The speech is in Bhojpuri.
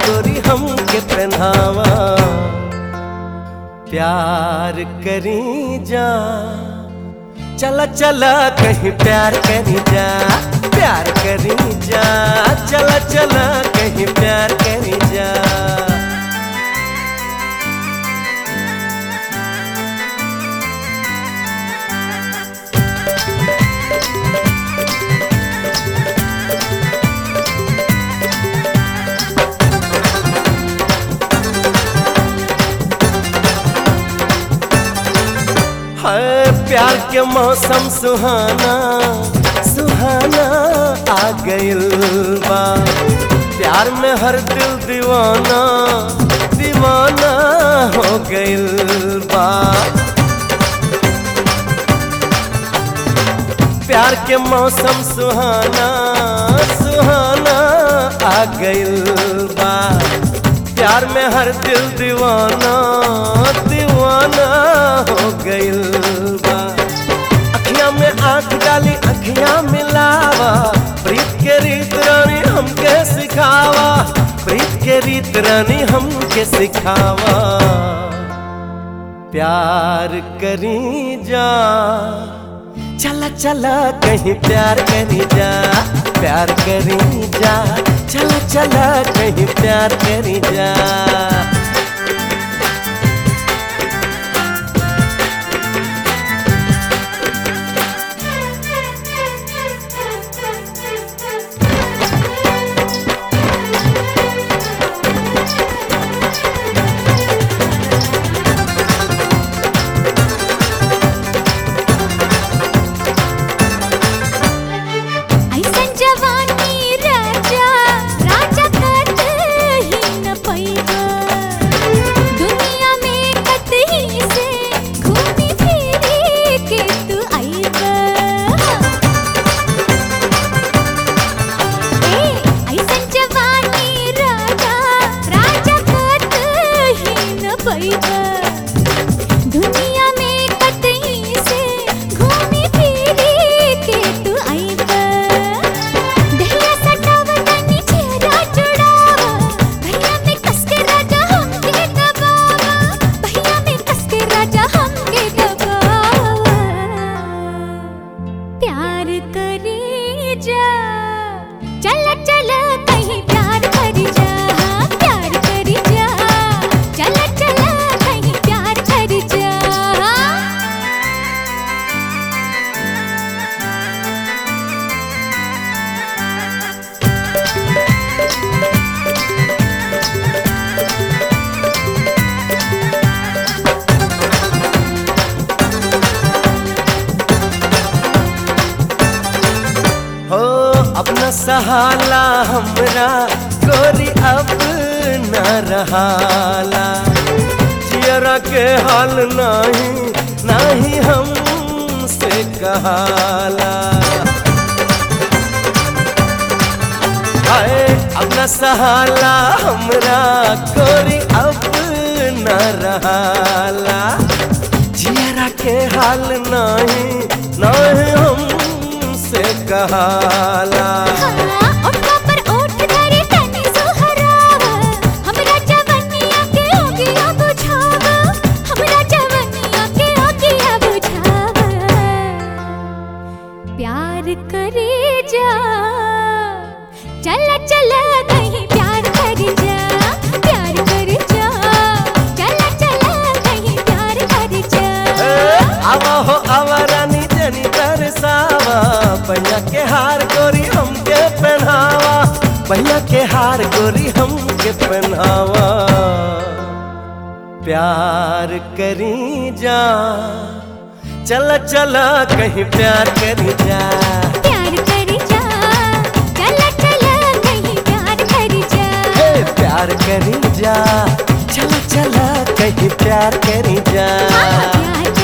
गोरी हमके पहनावा प्यार करी जा चला चला कहीं प्यार करी जा प्यार करी जा चला चला कहीं प्यार करी जा है प्यार के मौसम सुहाना सुहाना आ गइल बा प्यार में हर दिल दीवाना दीवाना हो गइल बा प्यार के मौसम सुहाना सुहाना आ गइल बा प्यार में हर दिल दीवाना दीवाना हो गइल बा अखियां में आंख डाली अखियां मिलावा प्रीत के रीत रानी हमके सिखावा प्रीत के रीत रानी हमके सिखावा प्यार करी जा चला चला कहीं प्यार करी जा प्यार करी जा चला चला कहीं प्यार करी जा ऐसन जवानी राजा राजा कतही न पैबा दुनिया में कतही से घूमी फिरी के तू आइबा ए ऐसन जवानी राजा राजा कतही न पैबा दुनिया में कतही से घूमी फिरी के तू आइबा दहिया सटावा तनी चेहरा जुड़ावा भैया में कस के राजा हमके दबावा भैया में कस के राजा हमके दबावा प्यार करे जा चल चल कहीं प्यार करी जा प्यार करी जा चल चल कहीं प्यार करी जा हो अपना सहाला हमरा गोरी अब न रहाला जियरा के हाल नहीं नहीं हमसे कहाला हाय अपना सहाला हमरा गोरी अब न रहाला जियरा के हाल नहीं नहीं हमसे कहाला ओठा पर ओठ धरे तनी सुहरावा हमरा जवनिया के ओगिया बुझावा हमरा जवनिया के ओगिया बुझावा प्यार करे जा चल चल कहीं प्यार कर जा प्यार कर जा चल चल कहीं प्यार कर जा आवा हो आवा रानी जनी तरसावा भैया के हार गोरी हमके पहनावा भैया के हार गोरी हमके पहनावा प्यार करी जा चला चला कहीं प्यार करी जा प्यार कर जा चल चल कहीं प्यार कर जा हे प्यार करी जा चला चला कहीं प्यार करी जा हाँ, प्यार